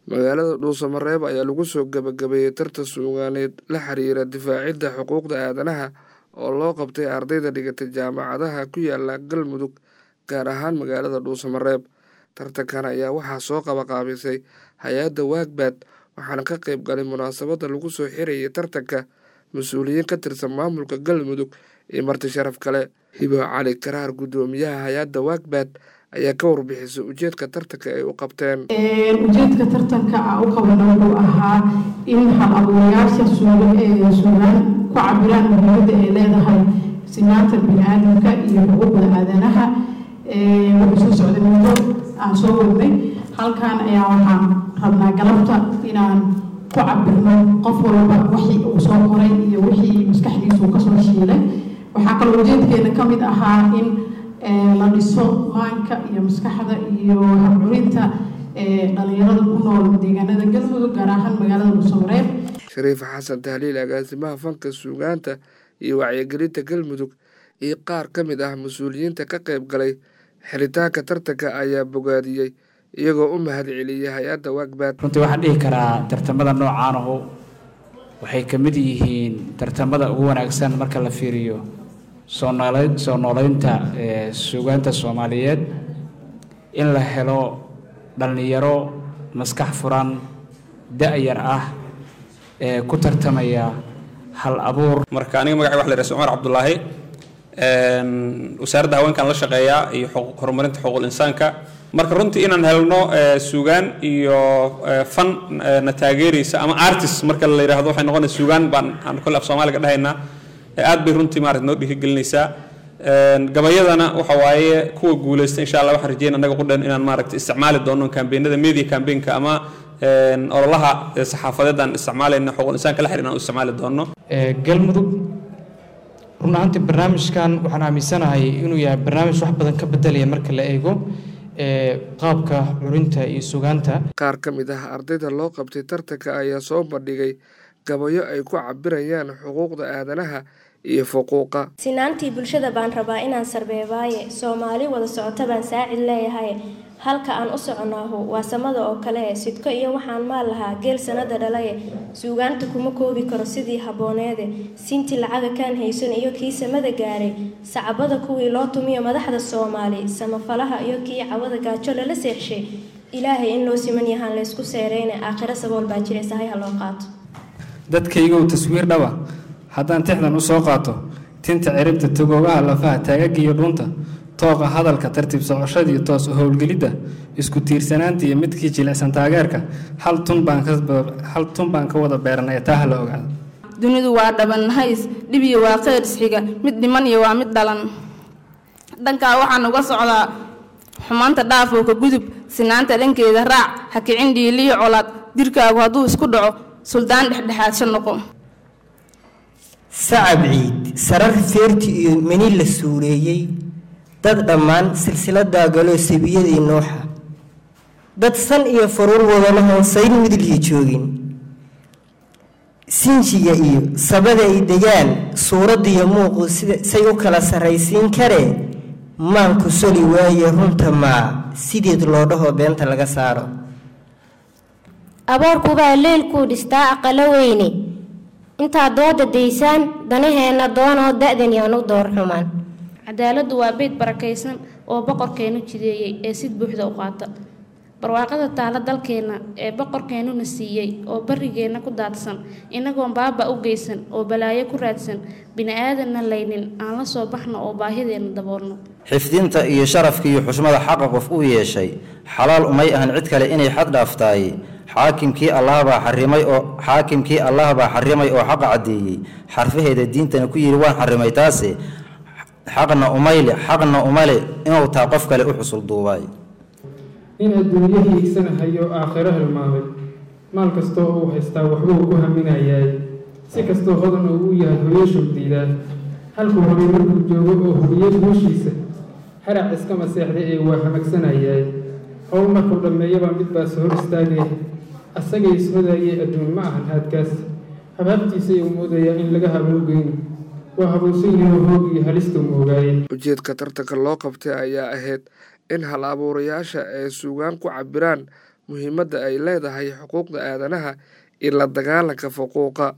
magaalada dhuusamareeb ayaa lagu soo gabagabeeyey tartan suugaaneed la xiriira difaacidda xuquuqda aadanaha oo loo qabtay ardayda dhigatay jaamacadaha ku yaala galmudug gaar ahaan magaalada dhuusamareeb tartankan ayaa waxaa soo qabaqaabisay hay-adda waagbad waxaana ka qayb galay munaasabadda lagu soo xirayay tartanka mas-uuliyiin ka tirsan maamulka galmudug iyo marti sharaf kale hibo cali karaar guddoomiyaha hay-adda waagbad ayaa ka warbixisay ujeedka tartanka ay u qabteen ujeedka tartanka a u qabana wuxuu ahaa in hal abuurayaasha suugaan ku cabiraan muhiimadda ay leedahay sinaanta bini-aadamka iyo xuquuqda aadanaha wuxuu soo socday muddo aan soo wadnay halkan ayaa waxaan rabnaa galabta inaan ku cabirno qof walba wixii uu soo qoray iyo wixii maskaxdiisu kasoo shiilay waxaa kaloo ujeedkeena ka mid ahaa in la dhiso maanka iyo maskaxda iyo habcurinta dhalinyarada ku nool deegaanada galmudug gaar ahaan magaalada dhuusamareeb shariif xasan tahliil agaasimaha fanka suugaanta iyo wacyigelinta galmudug iyo qaar ka mid ah mas-uuliyiinta ka qayb galay xiritaanka tartanka ayaa bogaadiyey iyagoo u mahad celiyay hay-adda waagbad runtii waxaan dhihi karaa tartamada noocaanahu waxay ka mid yihiin tartamada ugu wanaagsan marka la fiiriyo soo nool soo nooleynta suugaanta soomaaliyeed in la helo dhallinyaro maskax furan da-yar ah ee ku tartamaya hal abuur marka aniga magacay wax la yidhaha cumar cabdulaahi wasaaradda haweenkan la shaqeeyaa iyo horumarinta xuquuqul insaanka marka runtii inaan helno suugaan iyo fan na taageeraysa ama artist marka la yidhaahdo waxay noqonaysa suugaan baan aan kolle af soomaaliga dhahaynaa aad bay runtii maarata noo dhiirigelinaysaa gabayadana waxa waaye kuwa guulaysta insha allah waxaan rajeyn annaga qudhan inaan maaragta isticmaali doono kambeenada media kambeenka ama ololaha saxaafadeed aan isticmaalayna xuquuq insaanka la xiriir aan u isticmaali doono galmudug run ahaantii barnaamijkan waxaan aaminsanahay inuu yahay barnaamij wax badan ka bedelaya marka la eego qaabka curinta iyo sugaanta qaar ka mid ah ardayda loo qabtay tartanka ayaa soo bandhigay gabayo ay ku cabirayaan xuquuqda aadanaha iyo fuquuqa sinaantii bulshada baan rabaa inaan sarbeebaaye soomaali wada socota baan saacid leeyahay halka aan u soconaahu waa samada oo kale sidko iyo waxaan maal lahaa geel sanada dhalaye suugaanta kuma koobi karo sidii habbooneede sintii lacaga kaan haysan iyo kii samada gaaray sacbada kuwii loo tumiyo madaxda soomaali samafalaha iyo kii cawada gaajo lala seexshay ilaahay in loo siman yahaan laysku seereyne aakhiro sabool baa jiray sahay ha loo qaato dadkaygow taswiir dhaba haddaan tixdan u soo qaato tinta ciribta togoogaha lafaha taagagiiyo dhuunta tooqa hadalka tartiib socoshadii toos u howlgelidda isku tiirsanaanta iyo midkii jilicsan taageerka hal tun baan ka wada beeranay taa ha la ogaado dunidu waa dhaban hays dhib iyo waa qeyr isxiga mid dhiman iyo waa mid dhalan dhankaa waxaan uga socdaa xumaanta dhaafoo ka gudub sinaanta dhankeeda raac ha kicin dhiiliyo colaad jirkaagu hadduu isku dhaco suldaan dhexdhexaadsha noqo sacab ciid sarar feerti iyo meni la suureeyey dad dhammaan silsiladaa galoo sabiyadii nuuxa dad san iyo faruur wadana hoonsayn midliya joogin sinjiga iyo sabada ay degaan suuraddiiyo muuqu say u kala sarraysiin karee maanku soli waaye runta maa sideed loo dhaho beenta laga saaro aboorkubaa leylkuu dhistaa aqalo weyne intaad dooda daysaan danaheenna doonoo da-dan yaan u door xumaan cadaaladdu waa beyd barakaysan oo boqorkeennu jideeyey ee sid buuxda u qaata barwaaqada taala dalkeenna ee boqorkeennuna siiyey oo barrigeenna ku daadsan inagoon baaba u geysan oo balaayo ku raadsan bini-aadanna laynin aan la soo baxno oo baahideenna daboolno xifdinta iyo sharafka iyo xushmada xaqa qof uu yeeshay xalaal umay ahan cid kale inay xad dhaaftaay xaakimkii allahbaa xarimay oo xaakimkii allah baa xarimay oo xaqa caddeeyey xarfaheeda diintana ku yidhi waan xarimay taase xaqna umayle xaqna umale inuu taa qof kale u xusul duubaay in adduunyo hiigsanahayo aakhiro hilmaamay maal kastoo uu haystaa waxbuu ku haminayaay si kastoo hodan uu u yahay hoyashuu diidaa halkuu rabay markuu joogo oo hubiyo guushiisa harac iskama seexday ee waa hamagsanayaay howl markuu dhammeeyaba mid baase hor istaagaya asagay ishodayay adduun ma ahan haadkaas habhabtiisay uu moodayaa in laga haboogeyno waa habuusan yaho hoog iyo halistuu moogaaye ujeedka tartanka loo qabtay ayaa ahayd in hal abuurayaasha ay suugaan ku cabiraan muhiimadda ay leedahay xuquuqda aadanaha iyo la dagaalanka fuquuqa